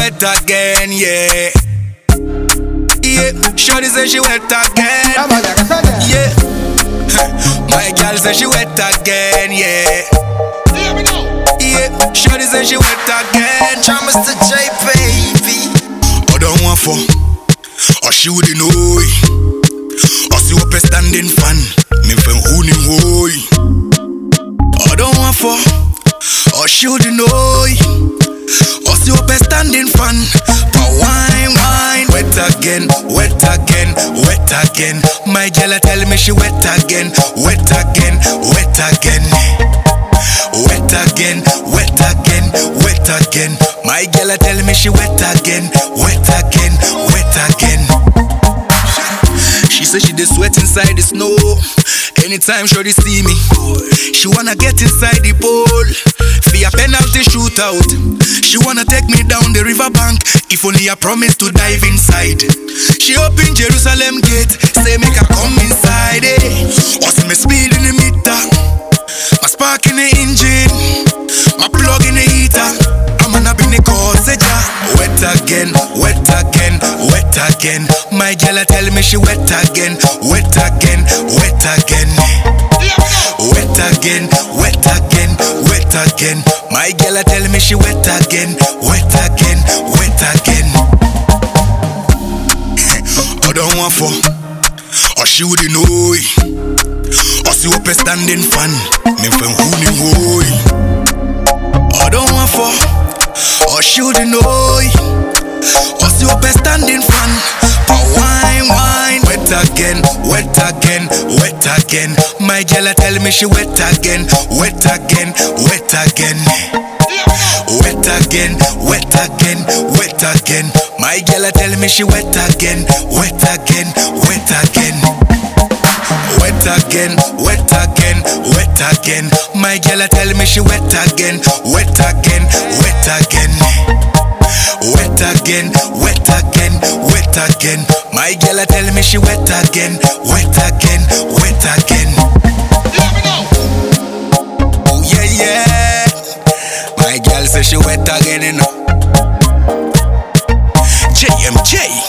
wet again, yeah. Yeah, Shorty say she wet again. Yeah, my girl say she wet again, yeah. Yeah, Shorty say she wet again. Try Mr. J, baby. I don't want for, or she wouldn't know it. Or see what standing fan, me from who ni hoy. I don't want for, or she wouldn't know it. Or see what standing fan, but wine, wine. Wet again, wet again, wet again. My girl tell me she wet again, wet again, wet again. Wet again, wet again, wet again. My girl tell me she wet again, wet again, wet again. She say she dey sweat inside the snow. Anytime Shorty see me, she wanna get inside the pool. For a penalty shootout, she wanna take me down the riverbank. If only I promise to dive inside. She open Jerusalem gate, say make her come inside. Eh. Or see me speed in the meter. My spark in the engine, my plug in the heater. I'm gonna bring the cause Wet again, wet again, wet again. My girl tell me she wet again, wet again, wet again. Wet again, wet again, wet again. My girl tell me she wet again, wet again, wet again. I don't want for, or she wouldn't know it. Or see what standing fan, me from who ni hoy. I don't want for, or should you know it. Or see what standing fan, but wine, wine. Wet again, wet again, wet again. My girl tell me she wet again, wet again, wet again. Wet again, wet again, wet again. My girl tell me she wet again, wet again, wet again. Wet again, wet again, wet again. My girl tell me she wet again, wet again, wet again. Wet again, wet again, wet again. My girl tell me she wet again, wet again, wet again. Oh yeah yeah. My girl say she wet again, you know. JMJ.